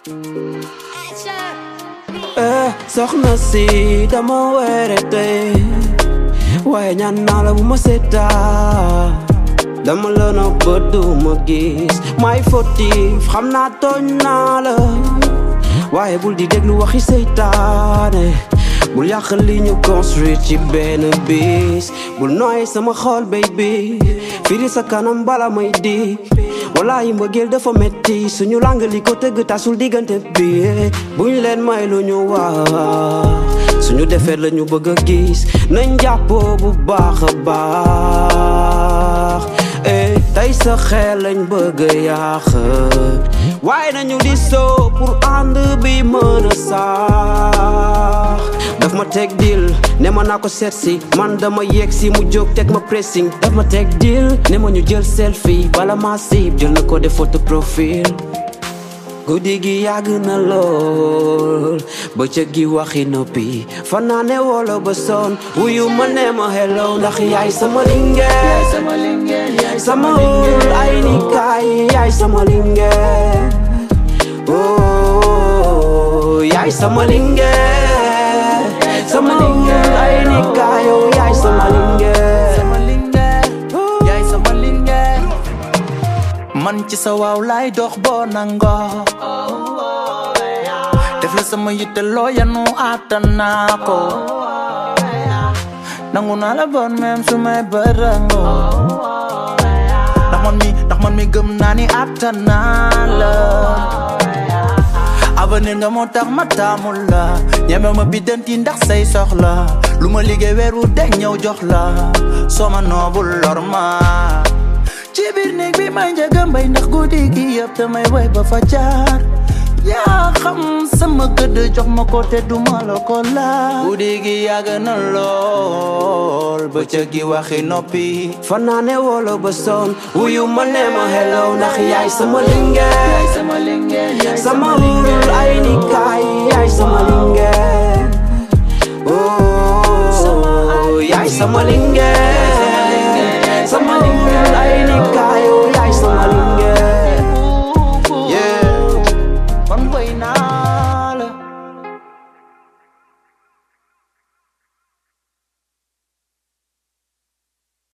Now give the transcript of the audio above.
eh soxna si dama werete waaye ñaan naa la bu ma seetaan dama la na bët du ma gis may fautif xam naa tooñ naa la waaye bul di déglu waxi seytaane bul yàq li ñu construire ci benn bis bul nooy sama xol baby firi sa kanam bala may di wallaahi mbëggeel dafa metti suñu lang li ko tëgg tasul diggante bi buñ leen may lu ñu wax suñu defeet la ñu bëgg a gis nañ jàppoo bu baax a baax eh tey sa xel lañ bëgg a yàq waaye nañu di soo pour ànd bi mën a sax daf ma teg dil ne ma naa ko seet si man dama yegg si mu jóg teg ma pressing daf ma teg dil ne ma ñu jël selfie bala ma siib jël na ko def photo profil guddi gi yàgg na lool bëccëg gi waxi noppi fanaane wolo ba son wuyu ma ne ma hello ndax yaay sama lingeer sama wul ay ni kaay yaay sama lingeer oh yaay sama lingeer sama wul ay ni kaay oh yaay sama lingeer sama lingeer yaay sama lingeer man ci sa waaw laay dox boo nangoo def la sama yitte loo yanu attan naa ko nangu naa la bon même su may bërëngoo ndax man mi ndax man mi gëm naa ni attan naa la avenir nga moo tax ma taamul la ñeme ma biddanti ndax say soxla lu ma liggéey weer wu de ñëw jox la soo ma noobul lor ma ci biir néeg bi may njëga mbay ndax guddi gi yëpp damay way ba fa jaar yaa xam sama gëdd jox ma ko te duma la ko laal guddi gi yàgg na lool bëccëg gi waxi noppi fanaane wolo ba son wuyu ma ne ma hello ndax yaay sama lingeer sama lingeer yaay sama wul ay ni kaay yaay sama lingeer oh yaay sama lingeer sama lingeer